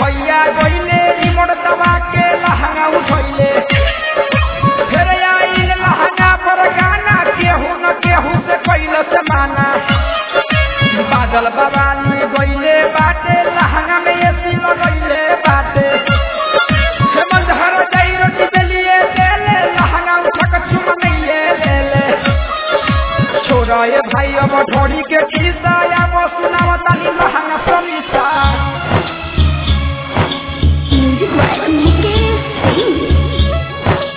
भैया गईले रिमोट दबा के लहंगा उठैले फिर आइल लहंगा पर गाना केहू न केहू से कैल से माना बादल बवाली गईले बाटे लहंगा में एसी लगैले बाटे हेमंत हर जाई रोटी बेलिए देले लहंगा उठक चुम नहीं लेले छोरा ये भाई अब ढोड़ी के खिस्सा या वो सुनाव ताली लहंगा समीसा Music by Mukesh Singh.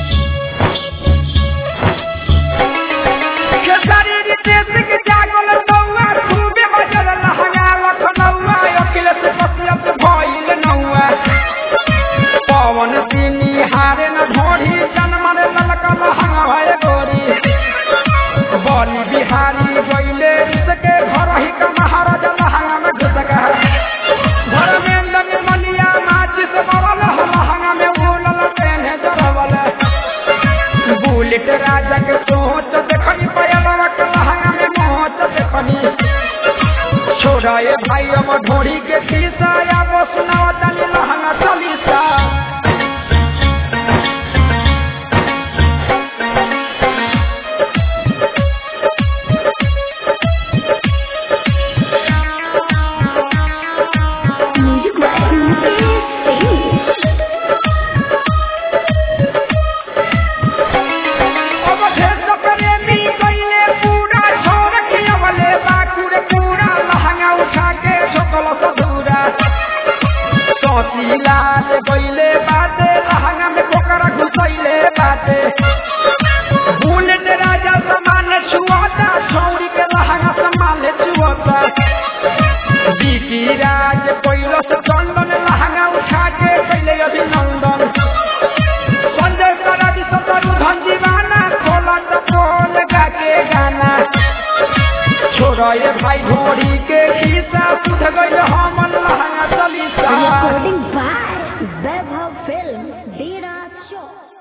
Khesari Ritesh के जागल नौआ खूबे बजल लहंगा लखनऊआ अखिलेश कसियत भइल नौआ पवन सिंह हारे न ढोढ़ी जनमन ललका लहंगा भय गोरी बली बिहारी गईले इसके घर ही का महाराजा लहंगा में घुस गया धर्मेंद्र निर्मलिया माचिस बरल लहंगा में भूलल पेन्हे जरवल बुलेट राजा के सोच देखनी पयलवा के लहंगा में मोच देखनी छोड़ा ये भाई अब ढोरी के